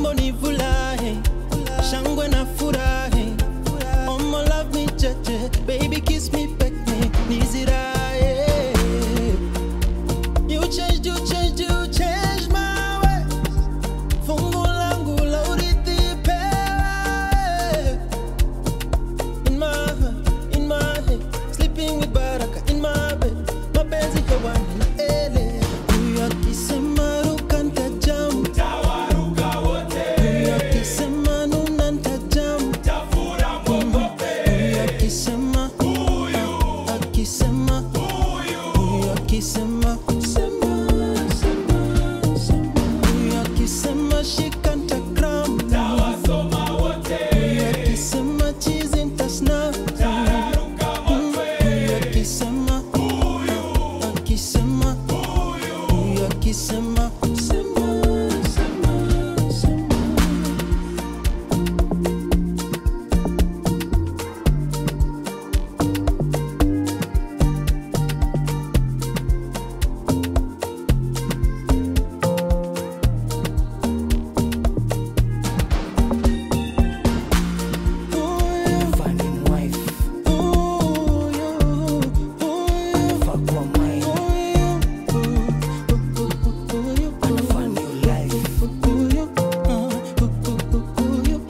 mambo ni furahi shangwe na furahi Mama love me cheche baby kiss me peck me niziraye you change you change you change my way fungu langu la urithi pewe in my heart, in my head, sleeping with baraka in my bed. Mapenzi hewani na ele, huyu akisema ruka ntajam, huyu akisema nuna ntajam, huyu akisema, akisema, huyu akisema, sema, sema, sema. huyu akisema shika ntagram, huyu akisema chizi ntasnap. Huyu akisema, akisema, huyu akisema, sema, sema, sema. Huyu, Finding wife, huyu, huyu, fuck kwa mind, huyu, huyu, and find new life. huyu, huyu,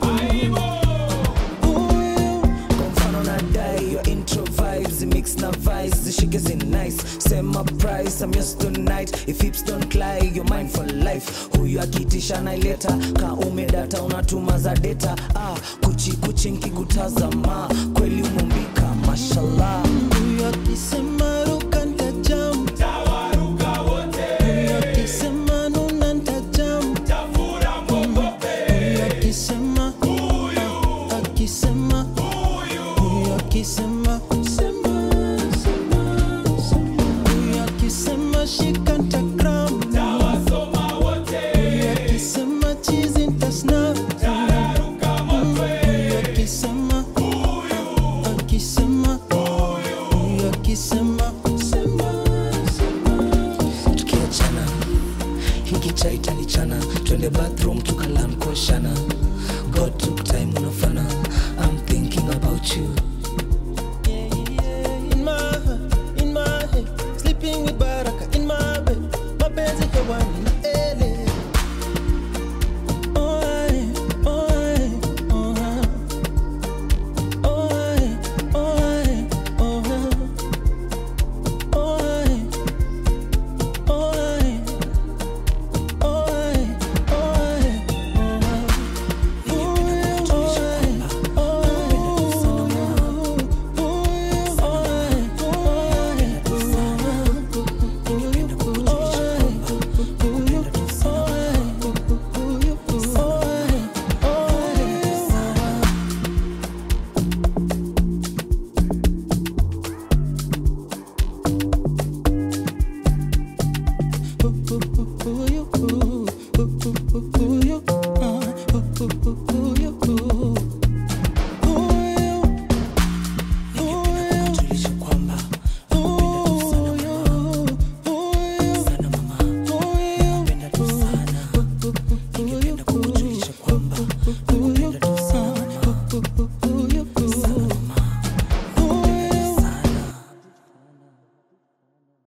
huyu. Kwa mfano nadai your intro vibes mix na vice zishike zi nice sema price I'm yours tonight if hips don't lie you're mine for life huyu akitisha naileta ka umedata unatuma za data ah, kuchi kuchi nkikutazama kweli umumbika mashallah Huyu akisema ruka ntajam, huyu akisema nuna ntajam, huyu akisema, akisema, huyu akisema, sema, sema, sema. huyu akisema shika ntagram, huyu akisema chizi ntasnap, huyu akisema, akisema, huyu akisema, sema, sema. tukiachana hiki chai tanichana twende bathroom tukalan kuoshana god took time unafana i'm thinking about you In my heart, in my head, sleeping with baraka in my bed. Mapenzi hewani